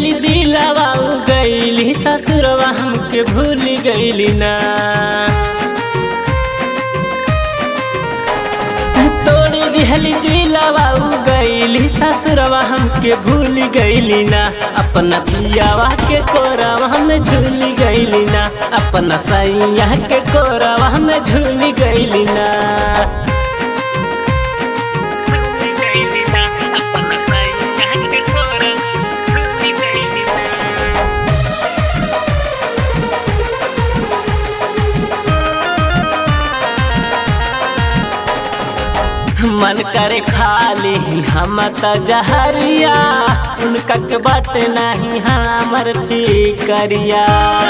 दिहली दिलावा उ गईली ससुरवा हमके भूल गईली ना तोड़ दिहली दिलावा उ गईली ससुरवा हमके भूल गईली ना अपना पियावा के कोरावा में झूल गईली ना अपना सैया के कोरावा में झूल गईली ना मन करे खाली हम त जहरिया उनका के बट नहीं हमर फिकरिया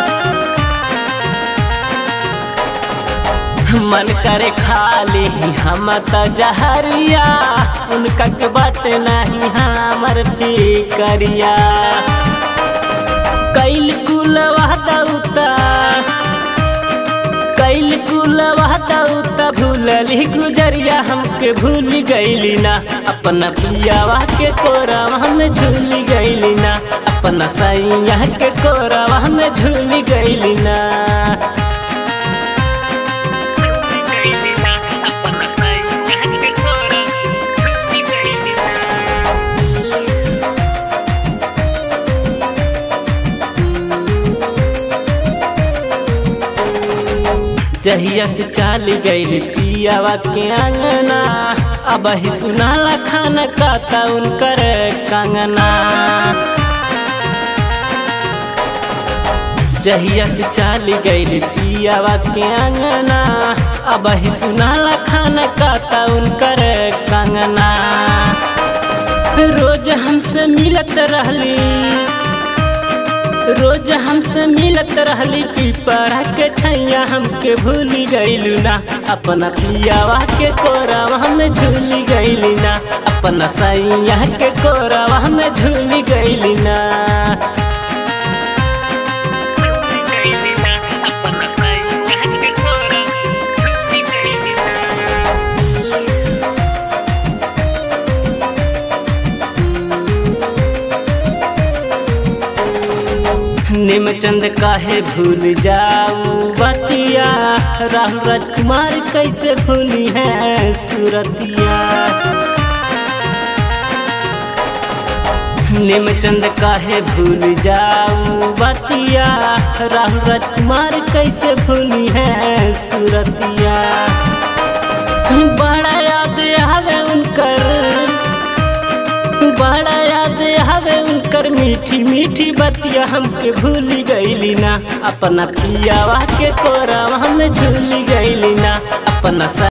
मन करे खाली हम त जहरिया उनका के बट नहीं हमर फिकरिया कैल कुल वहदउता कैल कुल वहदउता भूलली गुजरिया हमके भूल गईली ना अपना पियावा के कोरावा में झूल गईली ना अपना सैया के कोरावा में झूल गईली ना जहिया से चाल गई पियावा के अंगना अब ही सुनाला खाना काता उनकर कंगना जहिया से चाल गई पियावा के अंगना अब ही सुनाला खाना काता उनकर कंगना रोज हमसे मिलत रहली रोज हमसे मिलत रहली पीपरा के छैया हमके भूल गईलू ना अपना पियावा के कोरावा में झूल गईली ना अपना सैया के कोरावा में झूल गईली ना निमचंद काहे भूल जाऊ बतिया राहुल राजकुमार कैसे भूली है सूरतिया निमचंद काहे भूल जाऊ बतिया राहुल राजकुमार कैसे भूली है सूरतिया बड़ा याद आवे उनकर बड़ा याद आवे उनकर मीठी मीठी बतिया हमके भूल गईली ना अपना पियावा के कोरावा में झूल गईली ना अपना